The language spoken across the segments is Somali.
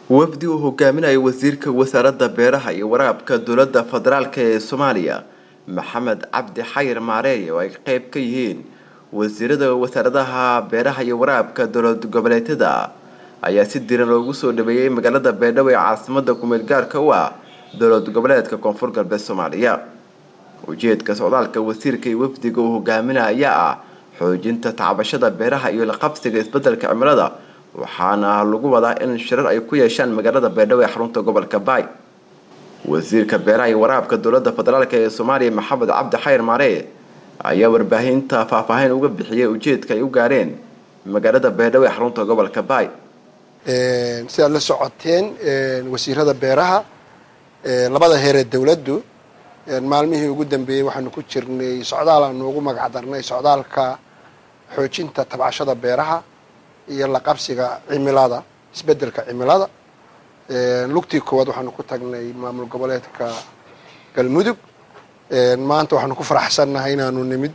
wafdi uu hogaaminayo wasiirka wasaaradda beeraha iyo waraabka dowladda federaalk ee soomaaliya maxamed cabdi xayir maareey oo ay qeyb ka yihiin wasiirada wasaaradaha beeraha iyo waraabka dowlad goboleedyada ayaa si diran loogu soo dhaweeyey magaalada beedhabo ee caasimada kumeel gaarka u ah dowlad goboleedka koonfur galbeed soomaaliya ujeedka socdaalka wasiirka iyo wafdiga uu hogaaminaya ayaa ah xoojinta tacbashada beeraha iyo laqabsiga isbedelka cimilada waxaana lagu wadaa in shirar ay ku yeeshaan magaalada beedhabo ee xarunta gobolka baay wasiirka beeraha iyo waraabka dowlada federaalk ee soomaaliya maxamed cabdi xayir maaree ayaa warbaahinta faahfaahin uga bixiyay ujeedka ay u gaareen magaalada beedhabo ee xarunta gobolka baay sidaad la socoteen wasiirada beeraha labada heeree dowladdu maalmihii ugu dambeeyey waxaanu ku jirnay socdaal aanu ugu magac darnay socdaalka xoojinta tabcashada beeraha iyo la qabsiga cimilada isbedelka cimilada lugtii koowaad waxaanu ku tagnay maamul goboleedka galmudug maanta waxaanu ku faraxsannahay inaanu nimid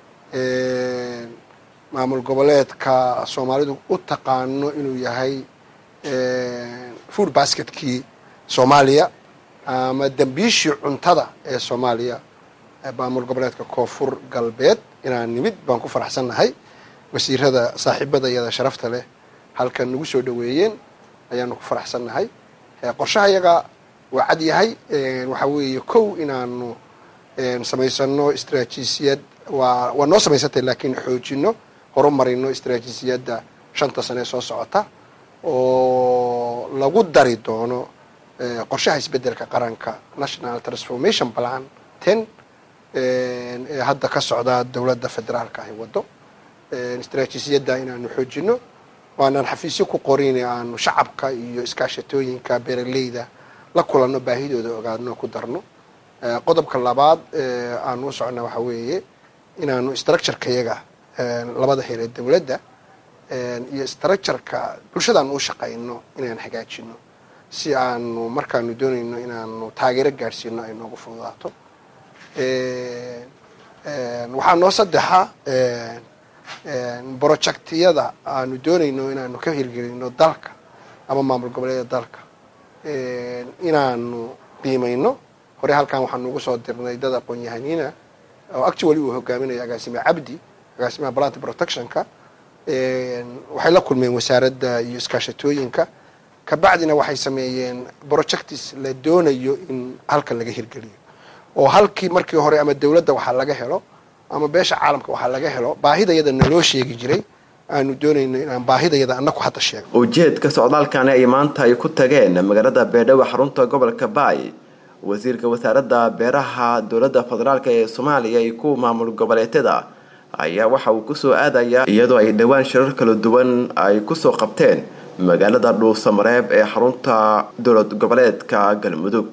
maamul goboleedka soomaalidu u taqaano inuu yahay food basketkii soomaaliya ama dambiishii cuntada ee soomaaliya maamul goboleedka koonfur galbeed inaan nimid baan ku faraxsannahay wasiirada saaxiibada iyada sharafta leh halkan nagu soo dhaweeyeen ayaanu ku faraxsannahay qorshaha iyaga waa cad yahay waxaa weeye kow inaanu samaysano istraatiijiyad waa waa noo samaysantay laakiin xoojino horumarino istraatiijiyadda shanta sane soo socota oo lagu dari doono qorshaha isbedelka qaranka national transformation plan ten ee hadda ka socda dowladda federaalka ahi waddo istraatiijiyadda inaanu xoojino waanaan xafiisyo ku qorin aanu shacabka iyo iskaashatooyinka beeraleyda la kulanno baahidooda ogaadno ku darno qodobka labaad aanu u socona waxaa weeye inaanu structureka yaga labada heeree dowladda iyo structureka bulshadaan u shaqayno inaan hagaajino si aanu markaanu doonayno inaanu taageero gaadhsiino ay noogu fududaato waxaa noo saddexa brojectiyada aanu doonayno inaanu ka hirgelino dalka ama maamul goboleeda dalka inaanu qiimayno hore halkan waxaanu ugu soo dirnay dad aqoon-yahaniina oo actually uu hogaaminayo agaasime cabdi agaasimaha plant protectionka waxay la kulmeen wasaaradda iyo iskaashatooyinka kabacdina waxay sameeyeen projectis la doonayo in halkan laga hirgeliyo oo halkii markii hore ama dowladda waxaa laga helo ama beesha caalamka waxaa laga helo baahidayada naloo sheegi jiray aanu doonayno inaan baahidayada anaku hadda sheego ujeedka socdaalkani ay maanta ay ku tageen magaalada beedhabo xarunta gobolka baay wasiirka wasaaradda beeraha dowladda federaalk ee soomaaliya iyo kuwa maamul goboleedyada ayaa waxa uu kusoo aadayaa iyadoo ay dhowaan shirar kala duwan ay kusoo qabteen magaalada dhuusamareeb ee xarunta dowlad goboleedka galmudug